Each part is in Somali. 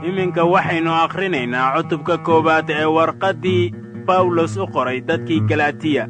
iminka waxaynu akhrinaynaa cutubka koowaad ee warqaddii bawlos u qoray dadkii galatiya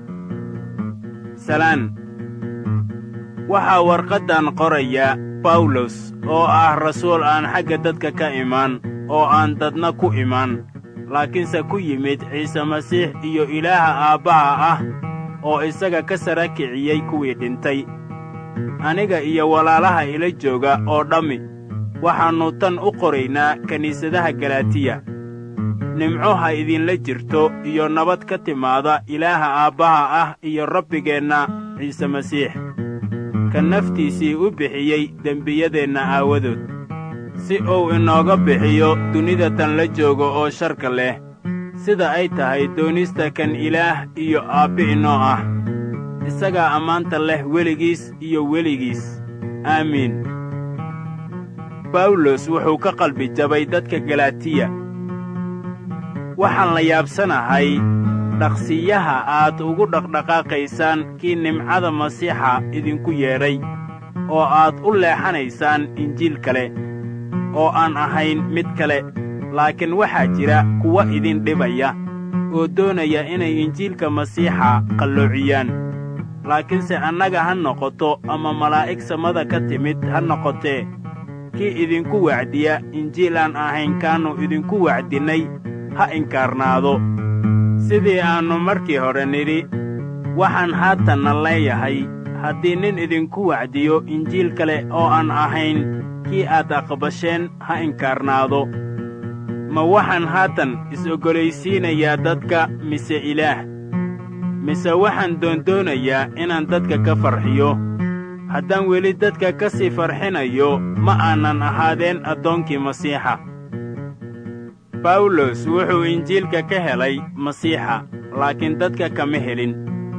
salaan waxaa warqaddan qoraya bawlos oo ah rasuul aan xagga dadka ka imaan oo aan dadna ku imaan laakiinse ku yimid ciise masiix iyo ilaaha aabbaha ah oo isaga ka sara kiciyey kuwii dhintay aniga iyo walaalaha ila jooga oo dhammi waxaannu tan u qoraynaa kiniisadaha galatiya nimco ha idinla jirto iyo nabad ka timaada ilaaha aabbaha ah iyo rabbigeenna ciise masiix ka naftiisii u bixiyey dembiyadeenna aawadood si uu inooga bixiyo dunida tan la joogo oo sharka leh sida ay tahay doonista kan ilaah iyo aabbi inoo ah isagaa ammaanta leh weligiis iyo weligiis aamiin bawlos wuxuu ka qalbi jabay dadka galatiya waxaan la yaabsanahay dhaqsiyaha aad ugu dhaqdhaqaaqaysaan kii nimcada masiixa idinku yeedhay oo aad u leexanaysaan injiil kale oo aan ahayn mid kale laakiin waxaa jira kuwa idin dhibaya oo doonaya inay injiilka masiixa qalloociyaan laakiinse annaga ha noqoto ama malaa'ig samada ka timid ha noqotee kii idinku wacdiya injiil aan ahayn kaannu idinku wacdinnay ha inkaarnaado sidii aannu markii hore nidhi waxaan haatanna leeyahay haddii nin idinku wacdiyo injiil kale oo aan ahayn kii aad aqbasheen ha inkaarnaado ma waxaan haatan is-oggolaysiinayaa dadka mise ilaah mise waxaan doondoonayaa inaan dadka ka farxiyo haddaan weli dadka ka sii farxinayo ma aanan ahaadeen addoonkii masiixa bawlos wuxuu injiilka ka helay masiixa laakiin dadka kama helin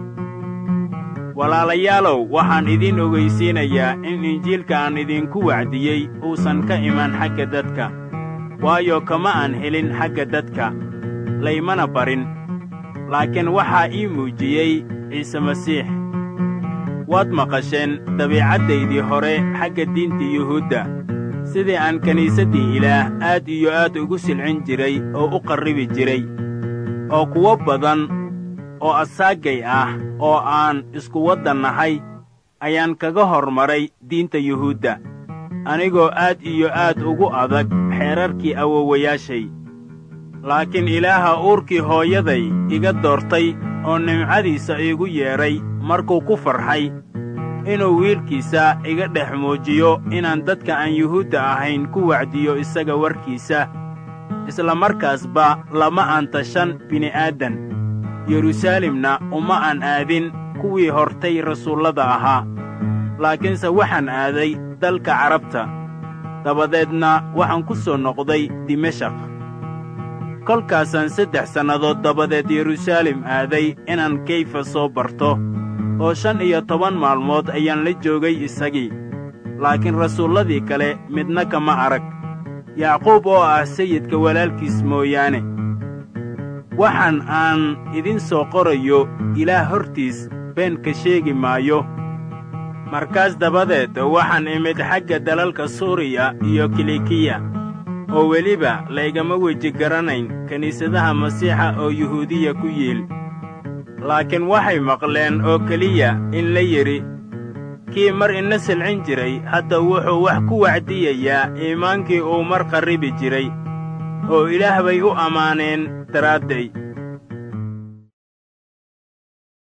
walaalayaalow waxaan idiin ogaysiinayaa in injiilka aan idinku wacdiyey uusan ka imaan xagga dadka waayo kama aan helin xagga dadka laymana barin laakiin waxaa ii muujiyey ciise masiix waad maqasheen dabiicaddaydii hore xagga diinta yuhuudda sidii aan kiniisaddii ilaah aad iyo aad ugu silcin jiray oo u qarribi jiray oo kuwo badan oo asaagay ah oo aan isku waddan nahay ayaan kaga hormaray diinta yuhuudda anigoo aad iyo aad ugu adag xeerarkii awowayaashay laakiin ilaaha uurkii hooyaday iga doortay oo nimcadiisa iigu yeedhay markuu ku farxay inuu wiilkiisa iga dhex muujiyo inaan dadka aan yuhuudda ahayn ku wacdiyo isaga warkiisa isla markaasba lama aan tashan bini'aadan yeruusaalemna uma aan aadin kuwii hortay rasuullada ahaa laakiinse waxaan aaday dalka carabta dabadeedna waxaan ku soo noqday dimashaq kolkaasaan saddex sannadood dabadeed yeruusaalem aaday inaan kayfa soo barto oo shan iyo toban maalmood ayaan la joogay isagii laakiin rasuulladii kale midna kama arag yacquub oo ah sayidka walaalkiis mooyaane waxaan aan idin soo qorayo ilaah hortiis been ka sheegi maayo markaas dabadeed waxaan imid xagga dalalka suuriya iyo kilikiya oo weliba laygama weji garanayn kiniisadaha masiixa oo yuhuudiya ku yiil laakiin waxay maqleen oo keliya in la yidhi kii mar ina silcin jiray hadda wuxuu wax ku wacdiyayaa iimaankii uu mar qarribi jiray oo ilaah bay u ammaaneen daraadday